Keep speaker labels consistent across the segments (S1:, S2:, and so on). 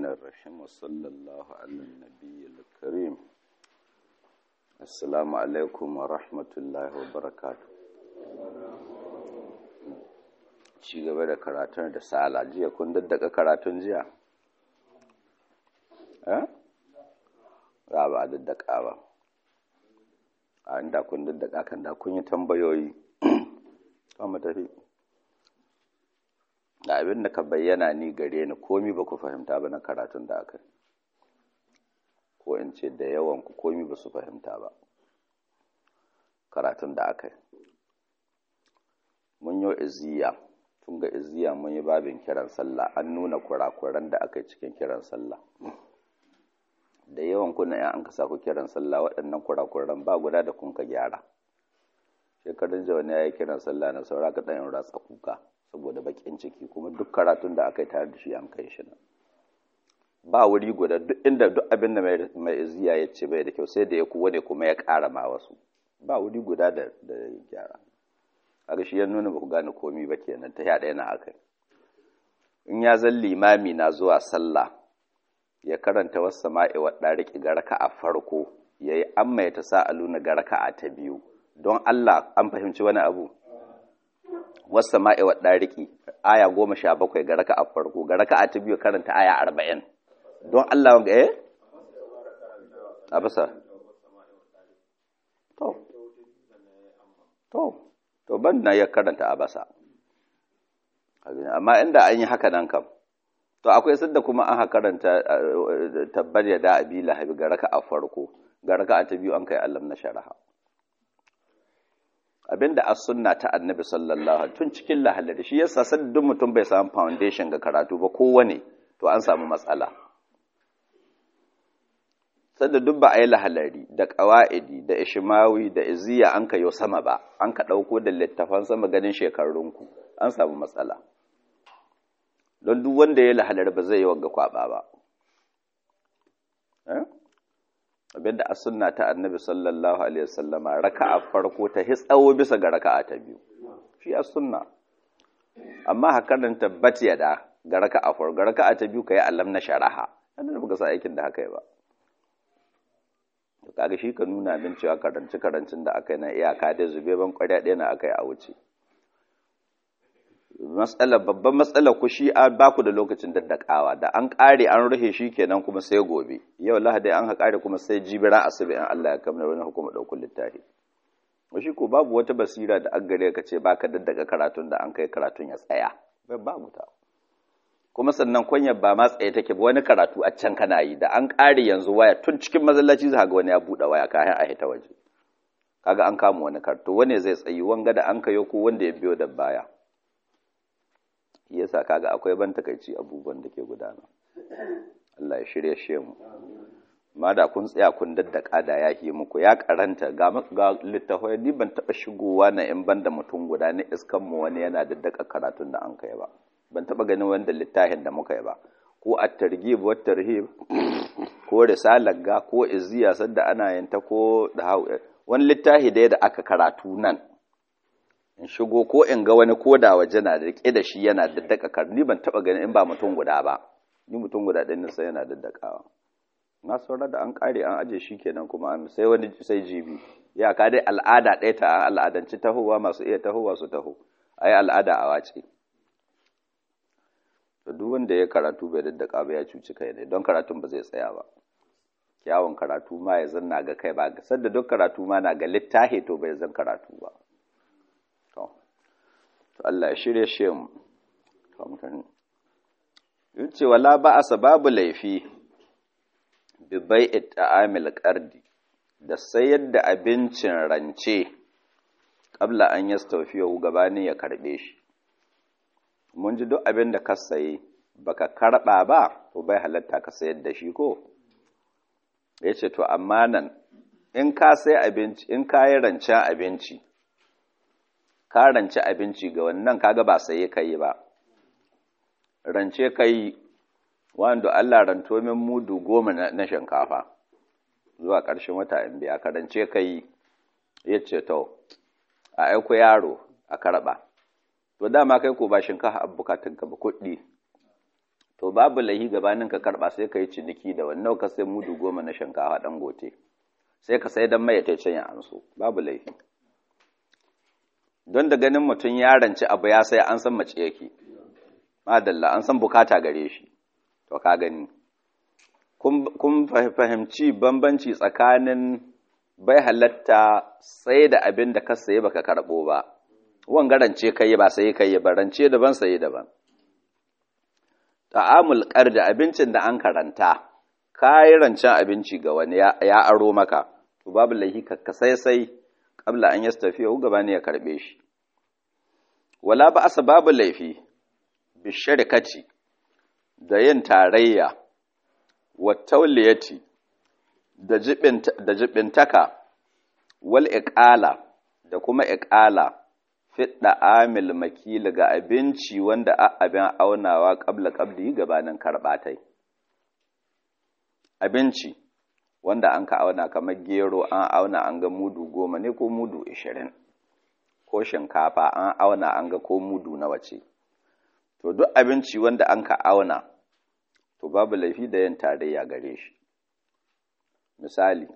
S1: الرحيم وصلى الله على النبي الكريم السلام عليكم ورحمة الله وبركاته ci gaba da karatun da sala jiya kun daddaka karatun jiya eh za ba a daddaka ba a inda kun daddaka kan da kun yi tambayoyi kama tafi da abin da ka bayyana ni gare ni komi ba ku fahimta ba na karatun da aka ko in ce da yawan ku komi ba su fahimta ba karatun da aka mun yi iziya tun ga iziya mun yi babin kiran sallah an nuna kurakuran da aka yi cikin kiran sallah da yawan kuna yan an ka ku kiran sallah waɗannan kurakuran ba guda da kun ka gyara shekarun jawa ne ya yi kiran sallah na saura ka ɗan ratsa kuka saboda bakin ciki kuma duk karatun da aka yi tare da shi an kai shi nan ba wuri guda duk inda duk abin da mai iziya ya ce bai da kyau sai da ya kuwa ne kuma ya ƙara ma wasu ba wuri guda da da gyara kaga shi ya nuna ba ku gane komi ba kenan ta yaɗa yana aka in ya zan limami na zuwa sallah ya karanta wasu sama'i wa ɗariki ga raka a farko ya yi amma ya ta sa'alu na ga raka a ta biyu don Allah an fahimci wani abu wasu sama'i wa ɗariki aya goma sha bakwai ga raka a farko ga raka a ta biyu karanta aya arba'in don Allah wanga eh a bisa to to to ban na ya karanta a basa amma inda an yi haka nan kam to akwai sadda kuma an karanta tabbar ya da abi lahabi ga raka a farko ga raka a ta biyu an kai allam na sharaha abinda as sunna ta annabi sallallahu alaihi tun cikin lahalari shi yasa sai duk mutum bai samu foundation ga karatu ba kowane to an samu matsala sadda duk ba a yi lahalari da qawaidi da ishmawi da iziya an kayo sama ba an ka dauko da littafan sama ganin shekarunku an samu matsala don duk wanda ya lahalari ba zai yi wagga kwaba ba abinda a sunna ta annabi sallallahu alaihi wasallama raka'a farko ta hitsawo bisa ga raka'a ta biyu shi a sunna amma hakanan tabbat da ga raka'a farko ga raka'a ta biyu kai allam na sharaha annabi ba sa aikin da haka yi ba to kaga shi ka nuna min cewa karanci karancin da aka yi na iyaka dai zube ban kwarya ɗaya na aka yi a wuce matsala babban matsala ku shi ba ku da lokacin daddakawa da an ƙare an rufe shi kenan kuma sai gobe yau lahadi an haƙare kuma sai jibira asibi in Allah ya kamar wani hukuma ɗaukar littafi shi ko babu wata basira da an gare ka ce baka daddaka karatun da an kai karatun ya tsaya bai babu ta kuma sannan kwanyar ba ma tsaye take ba wani karatu a can kana yi da an ƙare yanzu waya tun cikin masallaci za ga wani ya buɗe waya kayan a hita waje kaga an kama wani karto wani zai tsayi wanga da an kayo ko wanda ya biyo da baya yasa kaga akwai ban takaici abubuwan da ke gudana Allah ya shirye shi mu ma da kun tsaya kun daddaka da ya yi muku ya karanta ga ga littafai ni ban taba shigowa na in banda mutum guda ne iskan mu wani yana daddaka karatun da an kai ba ban taba ganin wanda littafin da muka yi ba ko at-targhib wa tarhib ko risalar ga ko izziya sadda ana yin ta ko da wani littafi da aka karatu nan in shigo ko in ga wani koda waje na da rike da shi yana daddaka kar ni ban taba ganin in ba mutum guda ba ni mutum guda ɗin nisa yana daddakawa na saurar da an kare an aje shi kenan kuma an sai wani sai jibi ya ka dai al'ada ɗaya ta al'adanci tahowa masu iya tahowa su taho ai al'ada a wace to duk wanda ya karatu bai daddaka ba ya cuci kai ne don karatun ba zai tsaya ba kyawun karatu ma ya zanna ga kai ba sadda duk karatu ma na ga littahi to bai zan karatu ba to Allah ya shirye shi mu to mutane yace wala ba babu laifi bi bai'i ta'amil qardi da sayar da abincin rance kabla an yastawfiyahu gabanin ya karbe shi mun ji duk abin da ka saye baka karba ba to bai halatta ka sayar da shi ko yace to amma nan in ka sai abinci in ka yi rancen abinci ka rance abinci ga wannan kaga ba saye kai ba rance kai wanda Allah ranto min mudu goma na shinkafa zuwa ƙarshen wata in biya ka rance kai yace to a aiko yaro a karba to dama kai ko ba shinkafa a bukatun ka ba kuɗi to babu lahi gabanin ka karba sai ka yi ciniki da wannan ka sai mudu goma na shinkafa dan gote sai ka sai dan mai ta can ya anso babu laifi don da ganin mutum ya ranci abu ya sai an san mace yake madalla an san bukata gare shi to ka gani kun fahimci bambanci tsakanin bai halatta sai da abin da ka saye baka karbo ba wanga rance kai ba sai kai ba rance daban saye daban ta'amul da abincin da an karanta kayi rancen abinci ga wani ya aro maka to babu laifi ka sai sai kabla an yastafiya gaba ne ya karbe shi wala ba asa babu laifi bi sharikati da yin tarayya wa tauliyati da jibinta da jibintaka wal iqala da kuma iqala fidda amil makil ga abinci wanda abin aunawa qabla qabdi gabanin karbatai abinci wanda an ka auna kamar gero an auna an ga mudu goma ne ko mudu ishirin ko shinkafa an auna an ga ko mudu na wace to duk abinci wanda an ka auna to babu laifi da yin tarayya gare shi misali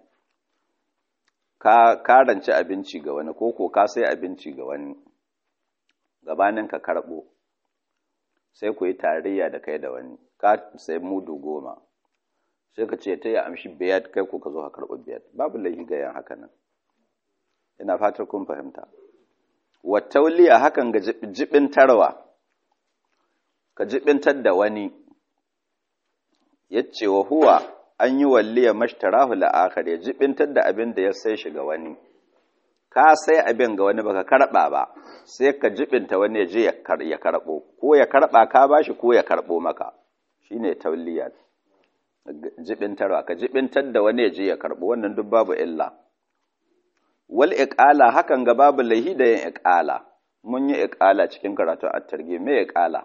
S1: ka karanci abinci ga wani ko ko ka sai abinci ga wani gabanin ka karɓo sai ku yi tarayya da kai da wani ka sai mudu goma sai ka ce ta yi amshi biyar kai ko ka zo ka karɓi biyar babu laifi ga yan haka nan ina fatar kun fahimta wattauliya hakan ga jibintarwa ka jibintar da wani ya ce wa huwa an yi walliya mashtarahu la'akar ya jibintar da abin da ya sai shi ga wani ka sai abin ga wani baka karɓa ba sai ka jibinta wani ya je ya karɓo ko ya karɓa ka bashi ko ya karɓo maka shine tauliya jibintarwa ka jibintar da wani ya je ya karɓo wannan duk babu illa wal iqala hakan ga babu lahi da yin iqala mun yi iqala cikin karatun at-targhib me iqala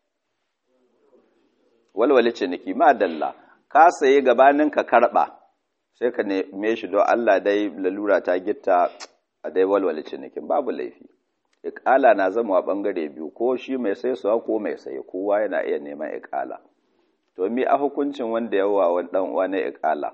S1: walwale ciniki ma dalla ka saye gabanin ka karba sai ka neme shi don Allah dai lalura ta gitta a dai walwale cinikin babu laifi iqala na zama bangare biyu ko shi mai sai suwa ko mai saye kowa yana iya neman iqala to mi a hukuncin wanda yawa wani dan uwa na iqala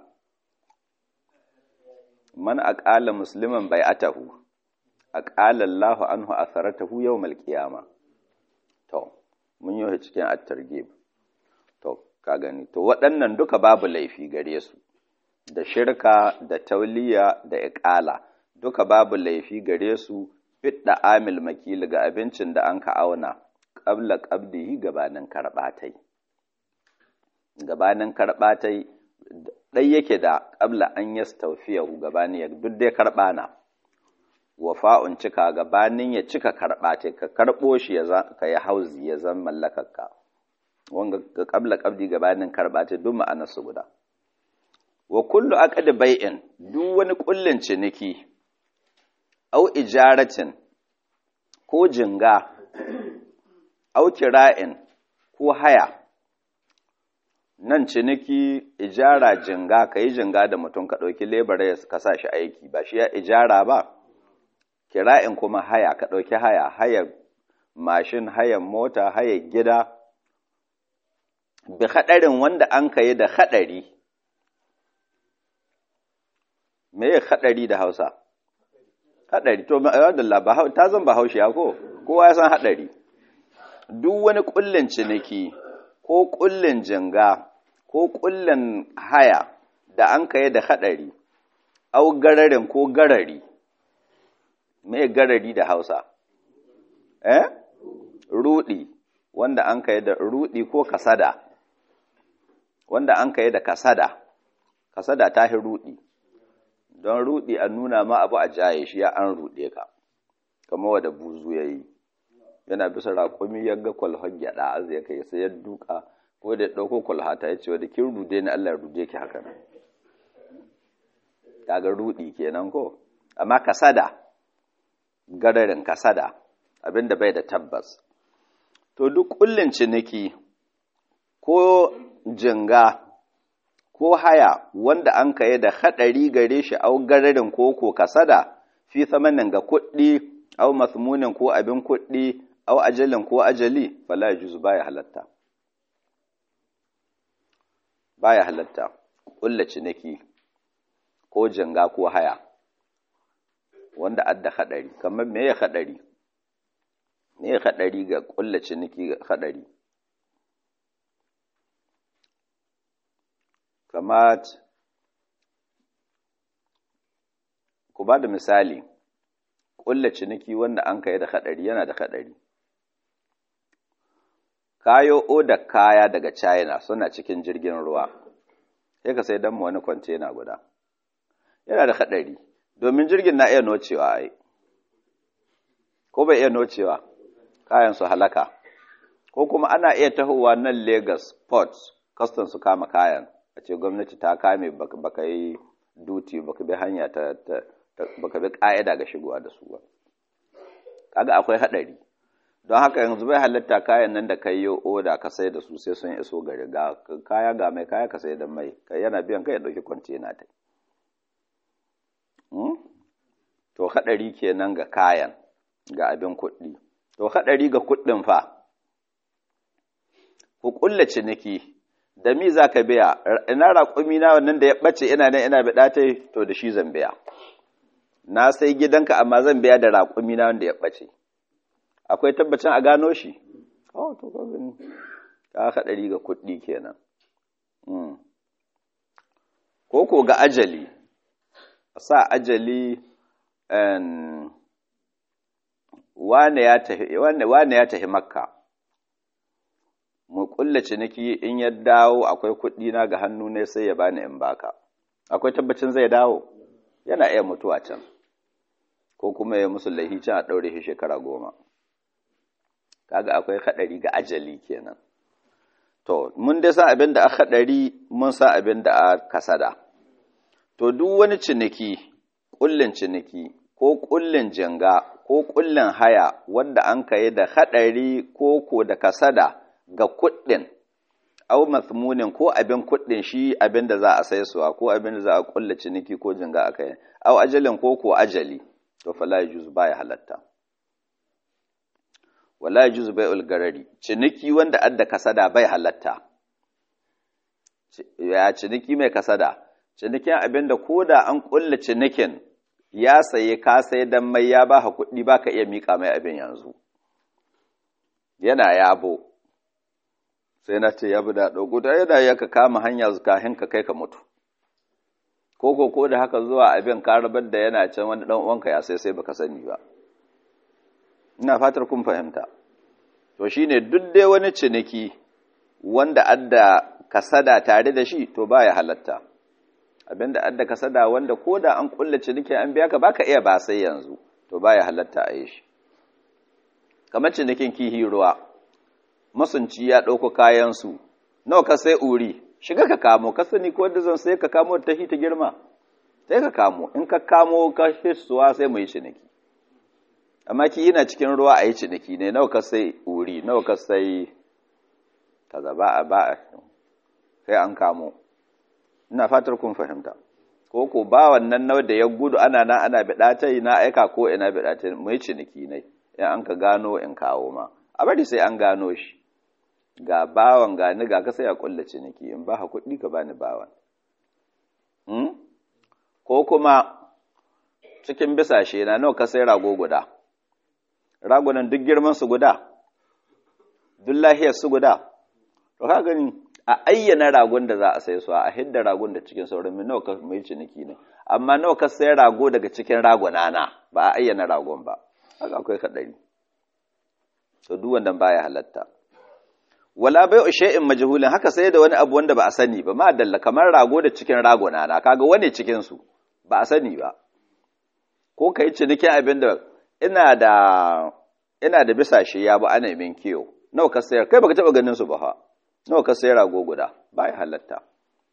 S1: man aqala musliman bai'atahu aqala Allahu anhu atharatahu yawmal qiyama to mun yi cikin at-targhib to ka gani to waɗannan duka babu laifi gare su da shirka da tauliya da iqala duka babu laifi gare su fidda amil makil ga abincin da an ka auna qabla qabdihi gabanin karbatai gabanin karbatai ɗai yake da ƙabla an ya staufiyahu gabanin ya duk dai karɓa na wafa'un cika gabanin ya cika karɓa ce ka karɓo shi ka yi hauzi ya zan mallakarka wanga ga ƙabla ƙabdi gabanin karɓa ce duk ma'anar su guda wa kullu aqd bai'in duk wani kullin ciniki au ijaratin ko jinga au kira'in ko haya nan ciniki ijara jinga ka yi jinga da mutum ka ɗauki lebara ya ka sa shi aiki ba shi ya ijara ba kira'in kuma haya ka ɗauki haya haya mashin hayan mota haya gida bi haɗarin wanda an ka yi da haɗari me ya haɗari da hausa haɗari to ta zan ba haushe ko kowa ya san haɗari duk wani ƙullin ciniki ko ƙullin jinga ko ƙullin haya da an kai da haɗari, au gararin ko garari, mai garari da hausa, eh? Ruɗi, wanda an kai da ruɗi ko kasada, wanda an kai da kasada, kasada ta hi ruɗi, don ruɗi an nuna ma abu a jaye shi ya an ruɗe ka, kama wadda buzu ya yi, yana bisa raƙumi ya ga kwalhon gyaɗa az ya kai sai ya duka. ko da ɗauko kwalhata ya ce wadda kin rude ni Allah rude ki haka nan kaga rudi kenan ko amma kasada gararin kasada abinda bai da tabbas to duk kullin ciniki ko jinga ko haya wanda an kaye da haɗari gare shi au gararin ko ko kasada fi samanin ga kuɗi au masmunin ko abin kuɗi au ajalin ko ajali fala juzu baya halatta baya halatta kulla ciniki ko janga ko haya wanda adda hadari kamar me ya hadari me ya hadari ga kulla ciniki ga hadari kamar ku ba da misali kulla ciniki wanda an kai da hadari yana da hadari kayo oda kaya daga China suna cikin jirgin ruwa, sai ka sai don mu wani kwantena guda. Yana da haɗari, domin jirgin na iya nocewa ai, ko bai iya nocewa, kayan su halaka, ko kuma ana iya tahowa nan Lagos Port, custom su kama kayan, a ce gwamnati ta kame baka yi duty baka bi hanya ta, baka bi ƙa'ida ga shigowa da su ba. Kaga akwai haɗari. don haka yanzu bai halitta kayan nan da ka yi oda ka sai da su sai sun iso gari ga kaya ga mai kaya ka sai da mai kai yana biyan kai ya ɗauki kwantena ta to haɗari kenan ga kayan ga abin kuɗi to haɗari ga kuɗin fa ku ƙulla ciniki da mi za ka biya ina raƙumi na wannan da ya ɓace ina nan ina biɗa ta to da shi zan biya na sai gidanka amma zan biya da raƙumi na wanda ya ɓace akwai tabbacin a gano shi oh to ka gani ka haɗari ga kuɗi kenan ko ko ga ajali sa ajali wane ya tafi wane ya tafi makka mu kulla ciniki in ya dawo akwai kuɗi na ga hannu ne sai ya bani in baka akwai tabbacin zai dawo yana iya mutuwa can ko kuma ya musu laihi can a ɗaure shi shekara goma kaga akwai haɗari ga ajali kenan to mun dai san abin da a haɗari mun san abin da a kasada to duk wani ciniki ƙullin ciniki ko ƙullin janga ko ƙullin haya wanda an kai da haɗari ko ko da kasada ga kuɗin au mathmunin ko abin kuɗin shi abin da za a sai suwa ko abin da za a ƙulla ciniki ko janga a kai au ajalin ko ko ajali to fala yajuz baya halatta wala yajuz bai'ul garari ciniki wanda adda kasada bai halatta ya ciniki mai kasada cinikin abinda koda an kulla cinikin ya saye ka sai dan mai ya baka kuɗi baka iya mika mai abin yanzu yana yabo sai na ce yabi da dogo da yana ya ka kama hanya kahin ka kai ka mutu ko ko ko da haka zuwa abin ka rabar da yana can wani dan uwanka ya sai sai baka sani ba ina fatar kun fahimta to shine duk dai wani ciniki wanda adda kasada tare da shi to baya halatta abinda adda kasada wanda ko da an kulla ciniki an biya ka baka iya ba sai yanzu to baya halatta a yi shi kamar cinikin kihi ruwa masunci ya ɗauko kayansu nawa ka sai uri shiga ka kamo ka sani ko da zan sai ka kamo ta hita girma sai ka kamo in ka kamo ka hissuwa sai mu yi ciniki amma ki yana cikin ruwa a yi ciniki ne nawa ka sai uri nawa ka sai kaza ba a ba a sai an kamo ina fatar kun fahimta ko ko ba wannan nawa da ya gudu ana na ana bida ta yi na aika ko ina bida ta mu yi ciniki ne in an ka gano in kawo ma a bari sai an gano shi ga bawan ga ni ga ka sai a kulla ciniki in ba ha kuɗi ka bani bawan ko kuma cikin bisashe na nawa ka sai rago guda ragunan duk girman su guda duk lahiyar su guda to ka gani a ayyana ragon da za a sai su a hidda ragon da cikin sauran min nawa ka mai ciniki ne amma nawa ka sai rago daga cikin raguna na ba a ayyana ragon ba haka akwai kadari to duk wanda baya halatta wala bai shay'in majhulin haka sai da wani abu wanda ba a sani ba ma dalla kamar rago da cikin raguna na kaga wani cikin su ba a sani ba ko kai cinikin abin da ina da ina da bisashe ya ba ana min kiyo nawa ka sayar kai baka taba ganin su ba ha nawa ka sayar rago guda bai halatta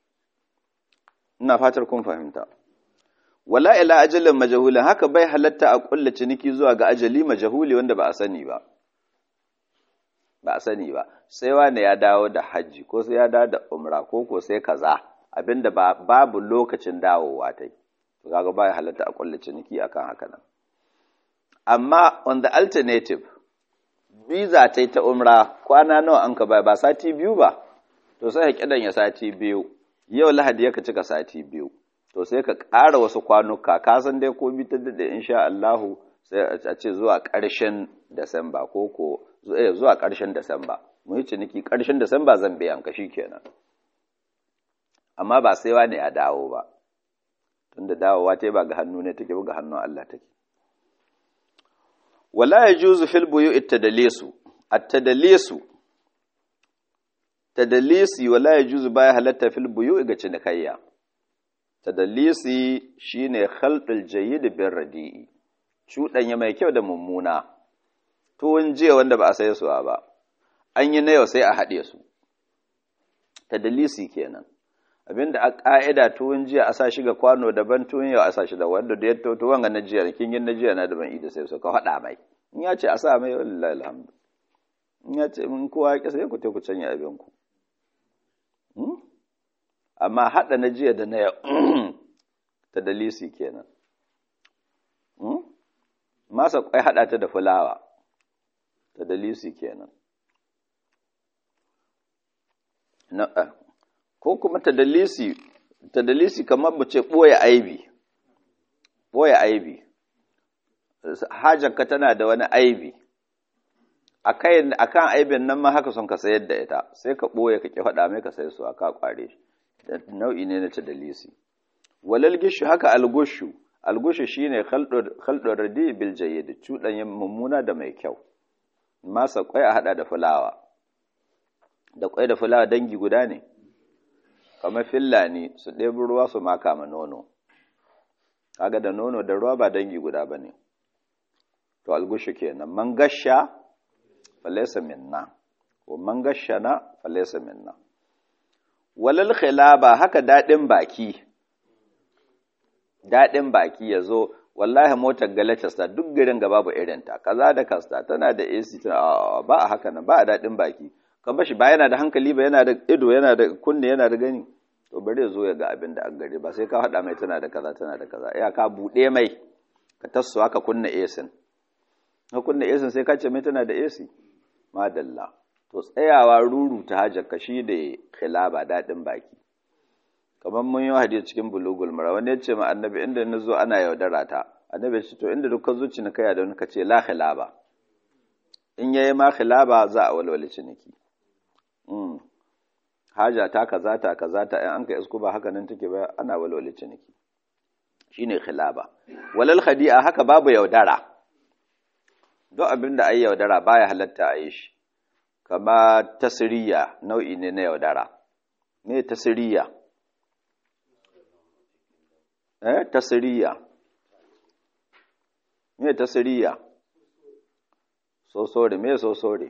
S1: ina fatar kun fahimta wala ila ajalin majhulin haka bai halatta a kulla ciniki zuwa ga ajali majhuli wanda ba a sani ba ba a sani ba sai wani ya dawo da hajji ko sai ya dawo da umra ko ko sai kaza abinda ba babu lokacin dawowa tai to kaga bai halatta a kulla ciniki akan haka nan amma on the alternative visa ta ta umra kwana nawa an ka bai ba sati biyu ba to sai kidan ya sati biyu yau lahadi ya ka cika sati biyu to sai ka ƙara wasu kwanuka ka san dai ko bi ta daɗe insha Allahu sai a ce zuwa ƙarshen Disamba ko ko zuwa ƙarshen Disamba mu yi ciniki ƙarshen Disamba zan biyan ka kenan amma ba sai wani ya dawo ba tunda dawowa ta ba ga hannu ne take ba ga hannun Allah take wala yajuzu fil buyu'i tadalisu at-tadalisu tadalisi wala yajuzu baya halatta fil buyu'i ga cinikayya tadalisi shine khalqul jayyid bir radi'i cudanya mai kyau da mummuna tuwon jiya wanda ba a sai su ba an yi na yau sai a haɗe su tadalisi kenan abinda a ƙa'ida tuwon jiya a sa shi ga kwano daban tuwon yau a sa shi da wanda da ya toto wanga na jiya kin yin na jiya na daban ida sai su ka haɗa mai in ya ce a sa mai wallahi alhamdu in ya ce mun kowa ya sai ku te ku canya abin ku amma haɗa na jiya da na yau ta dalisi kenan masa kwai haɗa ta da fulawa ta dalisi kenan ko kuma tadalisi tadalisi kamar mu ce ɓoye aibi ɓoye aibi hajarka tana da wani aibi a kan aibin nan ma haka son ka sayar da ita sai ka ɓoye ka ƙi faɗa mai ka sai su ka ƙware shi nau'i ne na tadalisi walal gishu haka algushu algushu shine khalɗo radi bil jayyid cuɗanya mummuna da mai kyau masa kwai a haɗa da fulawa da kwai da fulawa dangi guda ne kamar fillani su ɗebi ruwa su maka ma nono kaga da nono da ruwa ba dangi guda ba ne to algushu kenan man gasha falaisa minna ko man gasha na falaisa minna walal khilaba haka daɗin baki daɗin baki ya zo wallahi motar galatas ta duk garin ga babu irinta kaza da kasta tana da AC tana ba a haka nan ba a daɗin baki ka bashi ba yana da hankali ba yana da ido yana da kunne yana da gani to bari ya zo ya ga abin da an gari ba sai ka faɗa mai tana da kaza tana da kaza ya ka buɗe mai ka tassuwa ka kunna esin ka kunna esin sai ka ce mai tana da AC madalla to tsayawa ruru ta hajar ka shi da khilaba daɗin baki kamar mun yi hadisi cikin bulugul mara wani ya ce ma annabi inda na zo ana yaudara ta annabi ya ce to inda duk ka zo cinikaya da wani ka ce la khilaba in yayi ma khilaba za a walwale ciniki haja ta kaza ta kaza ta in an ka isku ba haka nan take ba ana walwale ciniki shine khilaba walal khadi'a haka babu yaudara duk abin da ai yaudara baya halatta a yi shi kama tasiriya nau'i ne na yaudara me tasiriya eh tasiriya me tasiriya sosore me sosore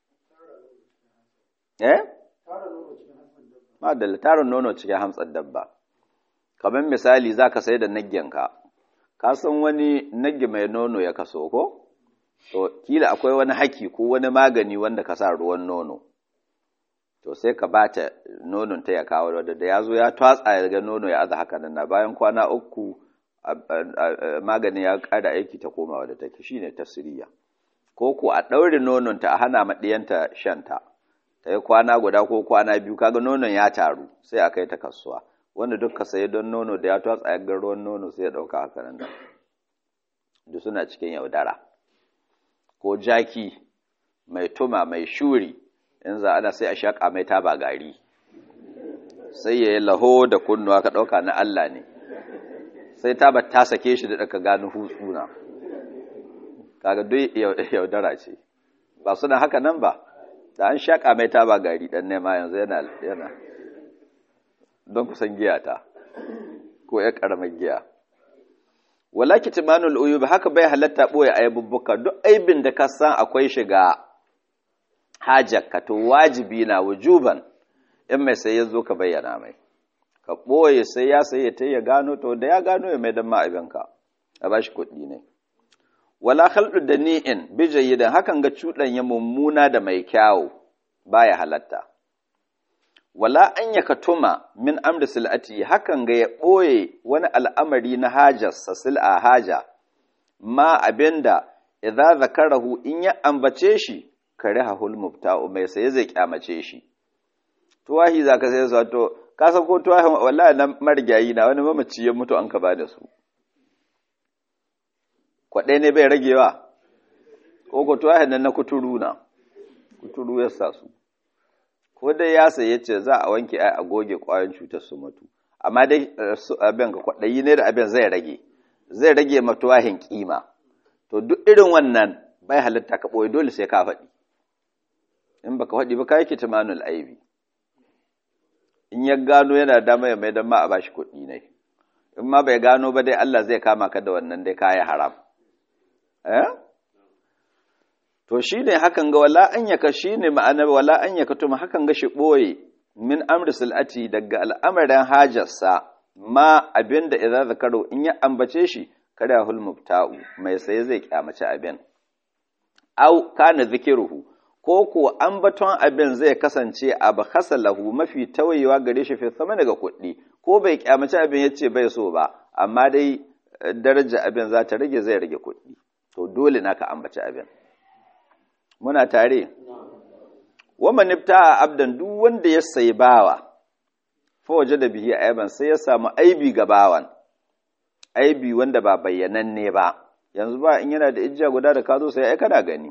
S1: eh madalla tarin nono cikin hamtsar dabba kamar misali za ka sai da nagyanka ka san wani nagge mai nono ya kaso ko to kila akwai wani haki ko wani magani wanda ka sa ruwan nono to sai ka bata nonon ta ya kawo da da ya zo ya twatsa ya ga nono ya aza haka nan na bayan kwana uku maganin ya ƙara aiki ta komawa da take shine tasiriya ko ko a ɗaure nonon ta a hana maɗiyanta shanta ta yi kwana guda ko kwana biyu kaga nonon ya taru sai a kai ta kasuwa wanda duk ka sayi don nono da ya twatsa ya ruwan nono sai ya ɗauka haka nan da duk suna cikin yaudara ko jaki mai tuma mai shuri in za ana sai a shaƙa mai taba gari sai ya yi laho da kunnuwa ka ɗauka na Allah ne sai taba ta sake shi da ɗaka gano hutsuna kaga duk yaudara ce ba suna haka nan ba da an shaƙa mai taba gari ɗan nema yanzu yana yana don kusan giya ta ko ya ƙaramar giya wala kitmanul uyub haka bai halatta ɓoye aibubbuka duk aibin da ka san akwai shiga hajarka to wajibi na wujuban in mai sai ya zo ka bayyana mai ka ɓoye sai ya sai ya ya gano to da ya gano ya mai dan ma'abinka a ba shi kuɗi ne wala khaldu da ni'in bijayyidan hakan ga cuɗanya mummuna da mai kyawu baya halatta wala an ya katuma min amri sil'ati hakan ga ya ɓoye wani al'amari na hajarsa sil'a haja ma abinda idza zakarahu in ya ambace shi kare hahul mubta'u mai sai zai kyamace shi tuwahi zaka sai sa to ka san ko tuwahin wallahi na marigayi na wani mamaci ya mutu an ka ba da su kwaɗai ne bai ragewa ko ko tuwahin nan na kuturu na kuturu ya sa su ko dai ya saye ce za a wanke ai a goge ƙwayoyin cutar su mutu amma dai su abin ka kwaɗayi ne da abin zai rage zai rage ma tuwahin kima to duk irin wannan bai halitta ka ɓoye dole sai ka faɗi in baka faɗi ba ka yi kitimanul aibi in ya gano yana dama ya mai don ma a bashi kuɗi ne in ma bai gano ba dai Allah zai kama ka da wannan dai kayi haram eh to shine hakan ga wala an yaka shine ma'ana wala an yaka tuma hakan ga shi ɓoye min amri sil'ati daga al'amarin hajarsa ma abinda idza zakaru in ya ambace shi kada hul mubta'u mai saye zai kyamaci abin au kana zikiruhu ko ko ambaton abin zai kasance abu lahu mafi tawayewa gare shi fi sama daga kuɗi ko bai kyamaci abin yace bai so ba amma dai daraja abin za ta rage zai rage kuɗi to dole naka ambaci abin muna tare wa manifta abdan duk wanda ya sayi bawa fa waje da bihi aiban sai ya samu aibi ga bawan aibi wanda ba bayyananne ba yanzu ba in yana da ijiya guda da ka zo sai ai kana gani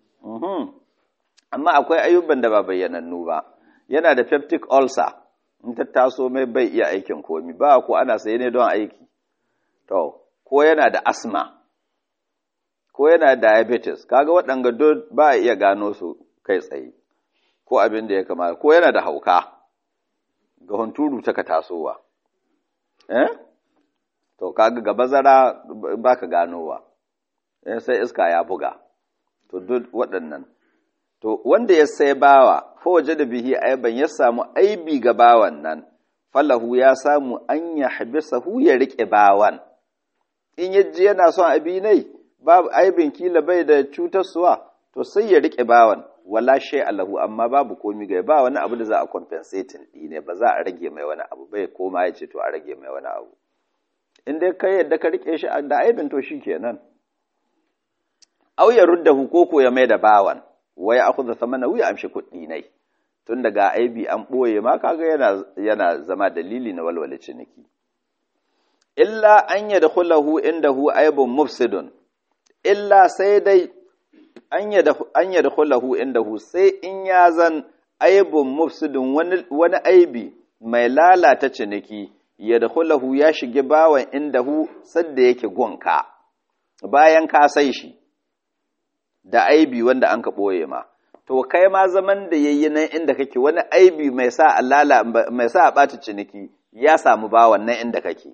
S1: amma akwai ayyuban da ba bayyanannu ba yana da peptic ulcer in ta taso mai bai iya aikin komi ba ko ana saye ne don aiki to ko yana da asma ko yana da diabetes kaga waɗanga duk ba a iya gano su kai tsaye ko abin da ya kamata ko yana da hauka ga hunturu ta ka tasowa eh to kaga ga bazara baka ganowa eh sai iska ya buga to duk waɗannan to wanda ya sai bawa fa waje da bihi aiban ya samu aibi ga bawan nan falahu ya samu an ya habisahu ya rike bawan in yaji yana son abi nai babu aibin kila bai da cutarsuwa to sai ya rike bawan wala shay Allahu amma babu komi ga ba wani abu da za a compensating ne ba za a rage mai wani abu bai koma ya ce to a rage mai wani abu in dai kai yadda ka rike shi da aibin to shikenan aw ya ruddahu koko ya mai da bawan wai akhudha thamana ya amshi kuɗi nai tun daga aibi an boye ma kaga yana yana zama dalili na walwale ciniki illa an yadkhulahu indahu aibun mufsidun illa sai dai an yadkhulahu indahu sai in ya zan aibun mufsidun wani wani aibi mai lalata ciniki yadkhulahu ya shige bawan indahu sadda yake gonka bayan ka sai shi da aibi wanda an ka ɓoye ma to kai ma zaman da yayi nan inda kake wani aibi mai sa alala mai sa a ɓata ciniki ya samu bawan nan inda kake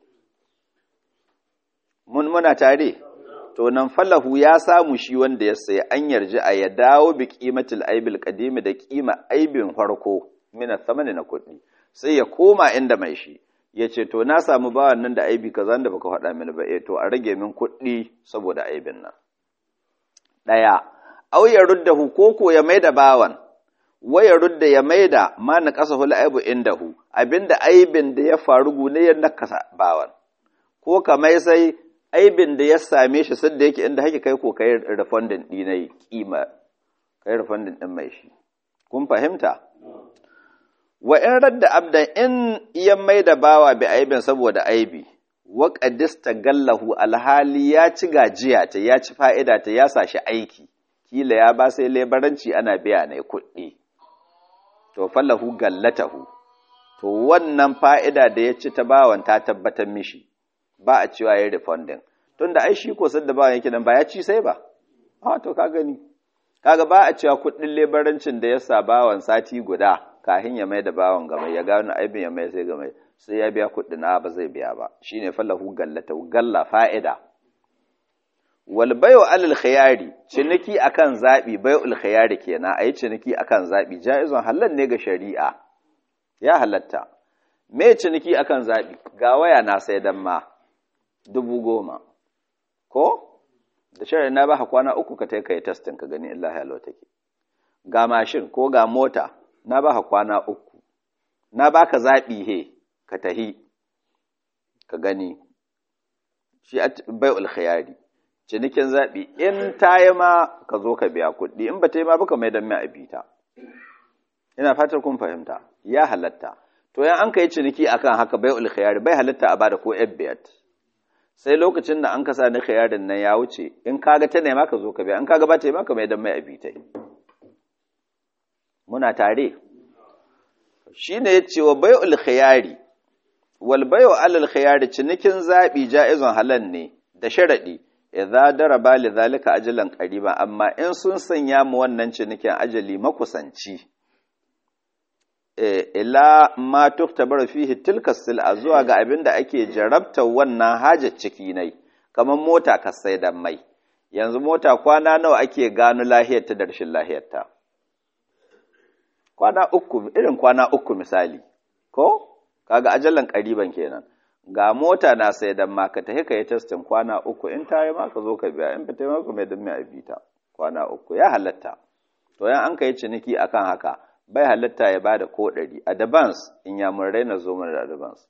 S1: mun muna tare to nan falahu ya samu shi wanda ya sayi an yarji a ya dawo bi qimatil aibil qadimi da kima aibin farko mina samani na kuɗi sai ya koma inda mai shi ya ce to na samu bawan nan da aibi kaza da baka faɗa mini ba eh to a rage min kuɗi saboda aibin nan ɗaya au ya rudda hu koko ya maida bawan wa ya rudda ya maida ma na ƙasa hula aibu indahu abinda aibin da ya faru gune ya nakasa bawan ko ka mai sai aibin da ya same shi sadda yake inda hake kai ko kai refunding ɗinai kima kai refunding ɗin mai shi kun fahimta wa in radda abdan in ya mai da bawa bi aibin saboda aibi wa qadista gallahu alhali ya ci gajiya ta ya ci fa'ida ta ya sashi aiki kila ya ba sai lebaranci ana biya ne kuɗi to fallahu gallatahu to wannan fa'ida da ya ci ta bawan ta tabbatar mishi ba a cewa ya refunding tunda ai shi ko sadda bawan yake nan ba ya ci sai ba ha to ka gani kaga ba a cewa kuɗin lebarancin da ya sa bawan sati guda kahin ya mai da bawan game ya gano aibin ya mai sai game sai ya biya kuɗi na ba zai biya ba shine fallahu gallata galla fa'ida wal bayu alal khiyari ciniki akan zabi bayul khiyari kenan ayi ciniki akan zabi jaizun halal ne ga shari'a ya halatta me ciniki akan zabi ga waya na sai dan ma dubu goma ko da shari'a na ba kwana uku ka tai kai testing ka gani Allah ya take ga mashin ko ga mota na ba kwana uku na baka zabi he ka tahi ka gani shi bai'ul khiyari cinikin zaɓi in ta yi ma ka zo ka biya kuɗi in ba ta yi ma baka mai don mai abita ina fatar kun fahimta ya halatta to yan an kai ciniki akan haka bai ul khiyari bai halitta a bada ko biyat sai lokacin da an kasa ni khiyarin nan ya wuce in kaga ta nema ka zo ka biya in kaga ba ta yi maka mai dan mai abitai muna tare shine yace wa bai ul khiyari wal bayu alal khiyari cinikin zabi ja'izun halal ne da sharadi idza daraba li zalika ajalan qariba amma in sun sanya mu wannan cinikin ajali makusanci ila ma tuktabar fihi tilka sil'a zuwa ga abin da ake jarabta wannan hajar ciki nai kamar mota ka sai da mai yanzu mota kwana nawa ake gano lahiyar ta da rashin lahiyar ta kwana uku irin kwana uku misali ko kaga ajalan qariban kenan ga mota na sai da ma ka tafi kai testin kwana uku in ta yi maka zo ka biya in ba ta yi maka mai dan mai abita kwana uku ya halatta to yan an kai ciniki akan haka bai halitta ya bada ko ɗari advance in ya mun raina zo mana da advance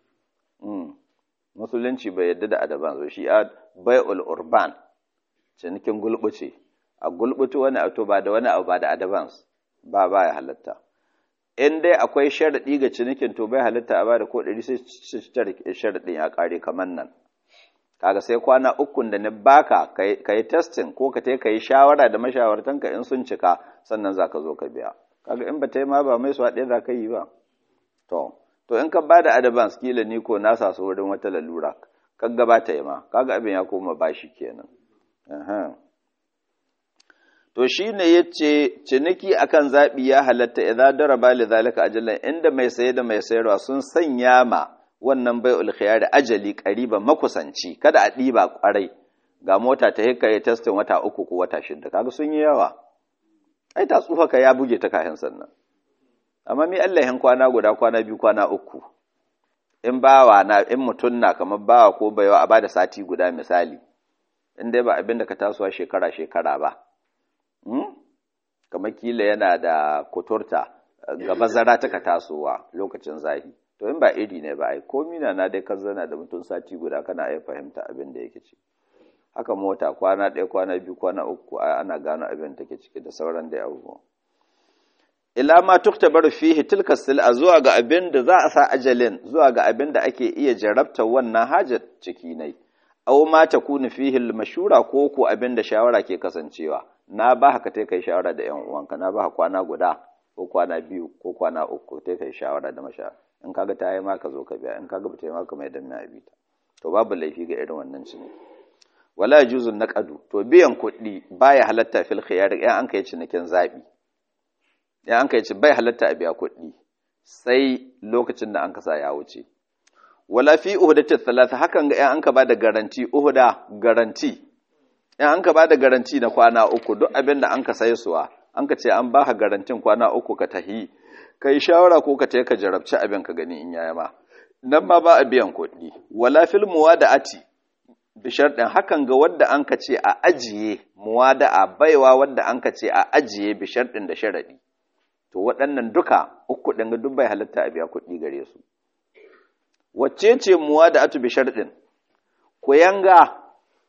S1: musulunci bai yadda da advance shi a bai'ul urban cinikin gulbuce a gulbutu wani abu ba da wani abu ba da advance ba ba ya halitta in dai akwai sharaɗi ga cinikin to bai halitta a bada ko ɗari sai sharaɗin ya ƙare kamar nan kaga sai kwana ukun da ni baka ka yi testing ko ka ka yi shawara da mashawartanka in sun cika sannan za ka zo ka biya kaga in ba ta yi ma ba mai su ɗaya za ka yi ba to to in ka bada advance kila ni ko na sa su wurin wata lalura kan gaba ta yi ma kaga abin ya koma bashi kenan to shine yace ciniki akan zabi ya halatta idza daraba li zalika ajalan inda mai saye da mai sayarwa sun sanya ma wannan bai'ul khiyar ajali qariban makusanci kada a diba kwarai ga mota ta hikka ya testin wata uku ko wata shida kaga sun yi yawa ai ta tsufa ka ya buge ta kayan sannan amma mi Allah yan kwana guda kwana biyu kwana uku in bawa na in mutun na kamar bawa ko baiwa a bada sati guda misali in dai ba abin da ka tasowa shekara shekara ba hmm? kamar kila yana da kuturta ga bazara ta ka tasowa lokacin zahi to in ba iri ne ba ai komi na na dai kan zana da mutum sati guda kana iya fahimta abin da yake ci haka mota kwana ɗaya kwana biyu kwana uku ana gano abin da take ciki da sauran da abubuwa ila ma tuktabar fihi tilka sil'a zuwa ga abin da za a sa ajalin zuwa ga abin da ake iya jarabta wannan hajar ciki nai aw ma takunu fihi al-mashura ko ko abin da shawara ke kasancewa na ba haka tai kai shawara da yan uwanka na ba kwana guda ko kwana biyu ko kwana uku tai kai shawara da mashara in kaga ta yi maka zo ka biya in kaga ba ta yi maka mai danna abita to babu laifi ga irin wannan ciniki wala juzun naqadu to biyan kuɗi baya halatta fil khiyar in an kai cinikin zabi in an kai ci bai halatta a biya kuɗi sai lokacin da an kasa ya wuce wala fi uhudati thalatha hakan ga in an ka bada garanti uhuda garanti in an ka bada garanti na kwana uku duk abin da an ka sai suwa an ka ce an baka garantin kwana uku ka tahi kai shawara ko ka tayi ka jarabci abin ka gani in yaya ma nan ma ba a biyan kuɗi wala fil muwada'ati bi sharɗin hakan ga wadda an ka ce a ajiye muwada'a baiwa wadda an ka ce a ajiye bi sharɗin da sharaɗi to waɗannan duka uku ɗin ga duk bai halatta a biya kuɗi gare su wacce ce muwada'atu bi sharɗin ku yanga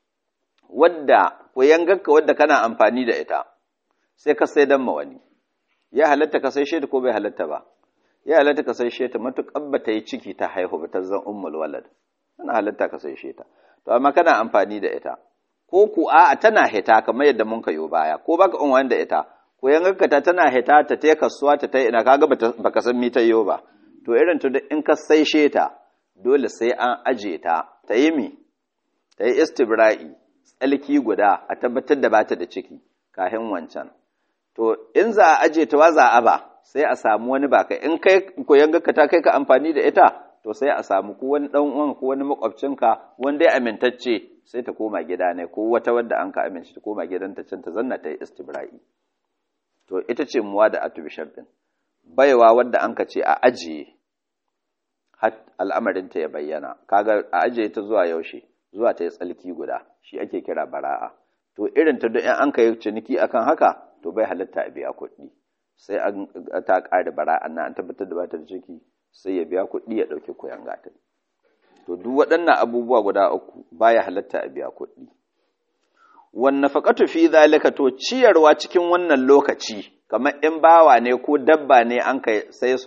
S1: wadda ku yangarka wadda kana amfani da ita sai ka sai dan ma wani ya halatta ka sai shi ko bai halatta ba ya halatta ka sai shi ta matuƙar ba ta yi ciki ta haihu ba ta zan ummul walad ana halatta ka sai shi ta to amma kana amfani da ita ko ku a tana hita kamar yadda mun kayo baya ko baka unwan da ita ko yangarka ta tana hita ta ta kasuwa ta ta ina kaga baka san mi ta yo ba to irin to in ka sai ta dole sai an aje ta ta yi mi ta yi istibra'i tsalki guda a tabbatar da bata da ciki kahin wancan to in za a aje ta wa za a ba sai a samu wani baka in kai ko yangarka ta kai ka amfani da ita to sai a samu ko wani dan uwan ko wani makwabcinka wanda ya amintacce sai ta koma gida ne ko wata wadda an ka amince ta koma gidanta can ta zanna ta yi istibra'i to ita ce muwa da atubi sharɗin baiwa wadda an ka ce a ajiye har al'amarinta ya bayyana kaga a ajiye ta zuwa yaushe zuwa ta yi tsalki guda shi ake kira bara'a to irin ta da in an ka yi ciniki akan haka to bai halatta a biya kuɗi sai an ta ƙare bara'a na an tabbatar da ba ta da ciki sai ya biya kuɗi ya ɗauki koyan gatan to duk waɗannan abubuwa guda uku baya halatta a biya kuɗi wanne faƙatu fi zalika to ciyarwa cikin wannan lokaci kamar in bawa ne ko dabba ne an kai sai suwa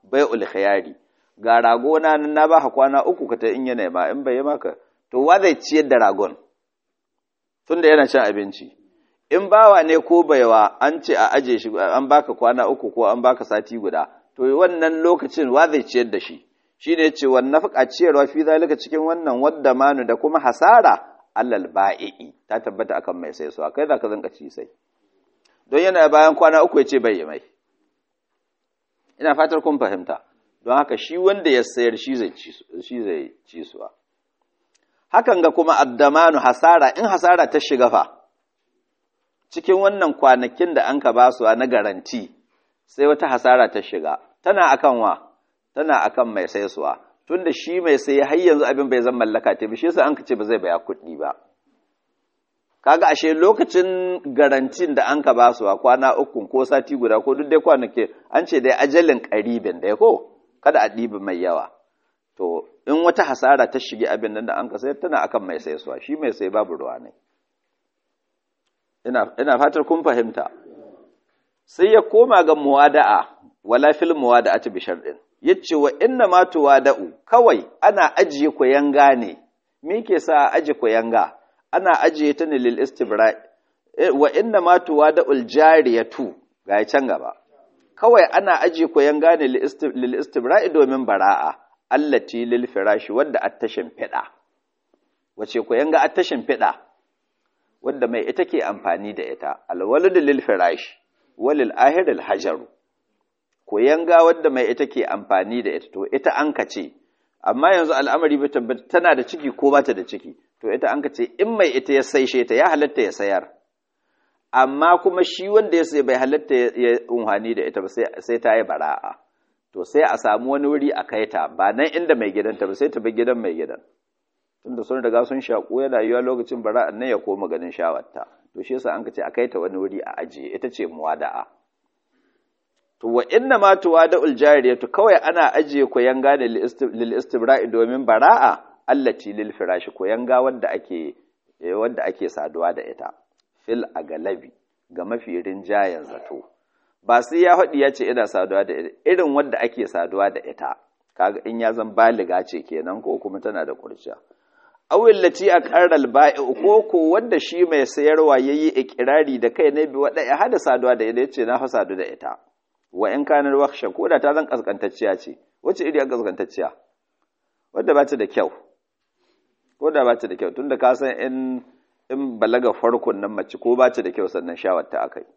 S1: bai'ul khiyari ga rago na nan na ba kwana uku ka ta in yana ma in bai maka to wa zai ciyar da ragon tunda yana cin abinci in bawa ne ko baiwa an ce a aje shi an baka kwana uku ko an baka sati guda to wannan lokacin wa zai ciyar da shi shine yace wan nafqa ciyarwa fi zalika cikin wannan wadda manu da kuma hasara allal ba'i ta tabbata akan mai sai suwa kai zaka zanka ci sai don yana bayan kwana uku yace bai mai ina fatar kun fahimta don haka shi wanda ya sayar shi zai ci shi zai ci suwa hakan ga kuma addamanu hasara in hasara ta shiga fa cikin wannan kwanakin da an ka ba su na garanti sai wata hasara ta shiga tana akan wa tana akan mai saisuwa tunda shi mai sai har yanzu abin bai zama mallaka ta bi shi yasa an ka ce ba zai baya kuɗi ba kaga ashe lokacin garantin da an ka ba su kwana uku ko sati guda ko duk dai kwanake an ce dai ajalin qaribin da ko kada a ɗibi mai yawa to in wata hasara ta shige abin nan da an ka sayar tana akan mai saisuwa shi mai sai babu ruwa ne ina fatar kun fahimta sai ya koma ga muwada'a wala fil muwada'ati bi sharɗin yace wa inna ma tuwada'u kawai ana ajiye koyanga ne me ke sa aje koyanga ana ajiye ta ne lil istibra wa inna ma tuwada'ul jariyatu ga can gaba kawai ana ajiye koyanga ne lil istibra domin bara'a allati lil firashi wadda attashin fida wace koyanga attashin fida wadda mai ita ke amfani da ita alwaladu lil firash walil ahir al hajaru koyanga wadda mai ita ke amfani da ita to ita an kace amma yanzu al'amari bai tabbata tana da ciki ko bata da ciki to ita an kace in mai ita ya saishe ta ya halatta ya sayar amma kuma shi wanda ya sai bai halatta ya unhani da ita ba sai ta yi bara'a to sai a samu wani wuri a kai ta ba nan inda mai gidanta ba sai ta bi gidan mai gidan tunda sun riga sun shaƙo yana yiwa lokacin bara'an nan ya koma ganin shawarta to shi yasa an ka ce a kai ta wani wuri a ajiye ita ce muwada'a to wa inna ma tuwada'ul jariyatu kawai ana ajiye koyanga ne lil istibra'i domin bara'a allati lil firashi koyanga wanda ake wanda ake saduwa da ita fil agalabi ga mafi rinjayen zato ba sai ya faɗi ya ce ina saduwa da ita irin wanda ake saduwa da ita kaga in ya zan baliga ce kenan ko kuma tana da kurciya awil lati a ƙarar ba'i ko ko wanda shi mai sayarwa ya yi ikirari da kai na bi waɗa ya hada saduwa da ita ya ce na fa sadu da ita wa in kanar waksha ko da ta zan kaskantacciya ce wacce iri a kaskantacciya wadda ba ta da kyau ko da ba ta da kyau tunda ka san in in balaga farkon nan mace ko ba ta da kyau sannan shawar ta akai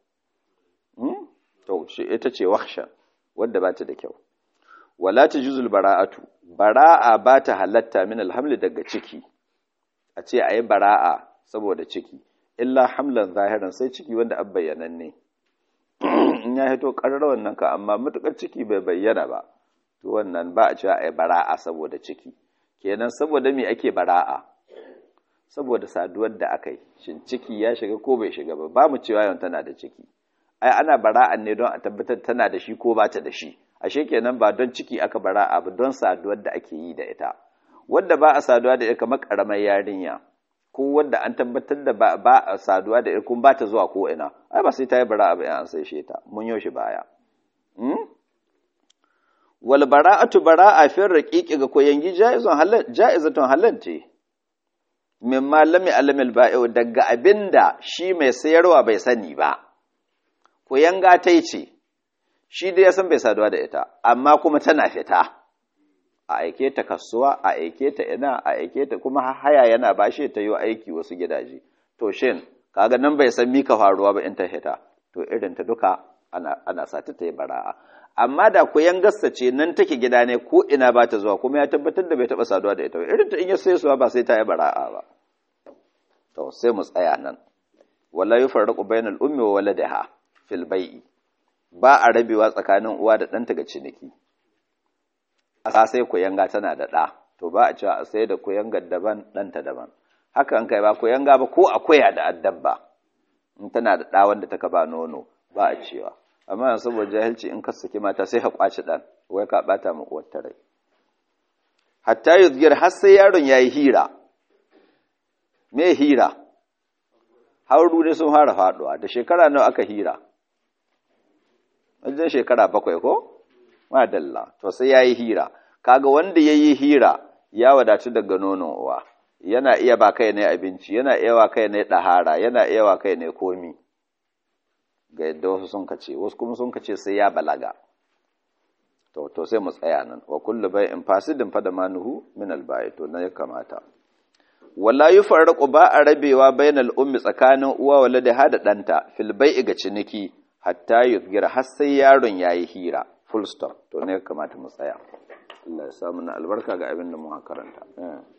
S1: to shi ita ce waksha wadda ba ta da kyau wala tajuzul bara'atu bara'a ba ta halatta min alhamli daga ciki a ce a yi bara'a saboda ciki illa hamlan zahiran sai ciki wanda an bayyanan ne in ya hito ƙarar wannan ka amma matuƙar ciki bai bayyana ba to wannan ba a cewa a yi bara'a saboda ciki kenan saboda me ake bara'a saboda saduwar da aka yi shin ciki ya shiga ko bai shiga ba ba mu cewa yawan tana da ciki ai ana bara'an ne don a tabbatar tana da shi ko ba ta da shi ashe kenan ba don ciki aka bara'a ba don saduwar da ake yi da ita wadda ba a saduwa da ita kamar karamar yarinya ko wadda an tabbatar da ba a saduwa da ita kuma ba ta zuwa ko ina ai ba sai ta yi bara'a ba an sai ta mun yo shi baya wal bara'atu bara'a fi raqiqi ga koyangi jaizun halal jaizatun halal ce min malami alamil ba'i daga abinda shi mai sayarwa bai sani ba koyanga tai ce shi dai ya san bai saduwa da ita amma kuma tana fita a aike ta kasuwa a aike ta ina a aike ta kuma haya yana bashe ta yi aiki wasu gidaje to shin kaga nan bai san mika faruwa ba in ta fita to irin ta duka ana ana sata ta yi bara'a amma da koyan gasta ce nan take gida ne ko ina ba ta zuwa kuma ya tabbatar da bai taba saduwa da ita ba irin ta in ya sai suwa ba sai ta yi bara'a ba to sai mu tsaya nan wala yufarraqu bainal ummi wa waladiha fil bai'i ba a rabewa tsakanin uwa da ɗanta ga ciniki a sai kuyanga tana da ɗa to ba a cewa a sai da kuyangar daban ɗanta daban hakan kai ba kuyanga ba ko akuya da addabba in tana da ɗa wanda taka ba nono ba a cewa amma yanzu saboda jahilci in ka saki mata sai ka kwaci ɗan wai ka ɓata ma uwar rai hatta yuzgir har sai yaron yayi hira me hira hauru dai sun fara faɗuwa da shekara nawa aka hira wajen shekara bakwai ko madalla to sai yayi hira kaga wanda yayi hira ya wadatu daga nonon uwa yana iya ba kai ne abinci yana iya wa kai ne dahara yana iya wa kai ne komi ga yadda wasu sun kace wasu kuma sun kace sai ya balaga to to sai mu tsaya nan wa kullu bai'in fasidin fa da manuhu min alba'i to nan ya kamata wala yufarraqu ba a rabewa bainal ummi tsakanin uwa wala da hada danta fil bai'i ga ciniki hatta yuzgira har sai yaron yayi hira full stop to ne ya kamata mu tsaya Allah ya samu na albarka ga abin da mu karanta